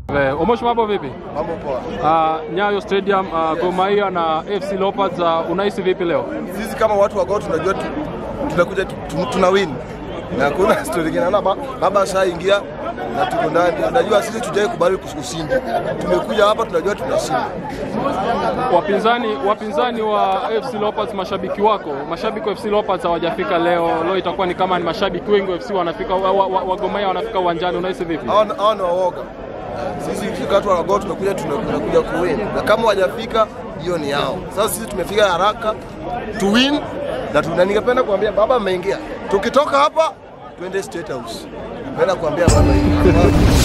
Eh, Omosh, mambo vipi? Mambo poa. Uh, Nyayo Stadium uh, Gor Mahia na FC Leopards uh, unahisi vipi leo? Sisi kama watu wa Gor tunajua tu, tunakuja tu, tu, tuna win na hakuna story nyingine. Naona ba- baba ashaingia na tuko ndani. Unajua sisi tujai kubali ushindi. Tumekuja hapa tunajua tunashinda. Wapinzani wapinzani wa FC Leopards, mashabiki wako, mashabiki wa FC Leopards hawajafika leo. Leo itakuwa ni kama ni mashabiki wengi wa FC wanafika wa, wa, wa, wa Gor Mahia wanafika uwanjani, unahisi vipi? Hao hao ni waoga. Sisi kama watu wa Gor tumekuja tuna- tunakuja kuwin. Na kama hawajafika hiyo ni yao. Sasa sisi tumefika haraka to win na tuna ningependa kuambia baba ameingia. Tukitoka hapa tuende State House. Napenda kuambia baba hivi.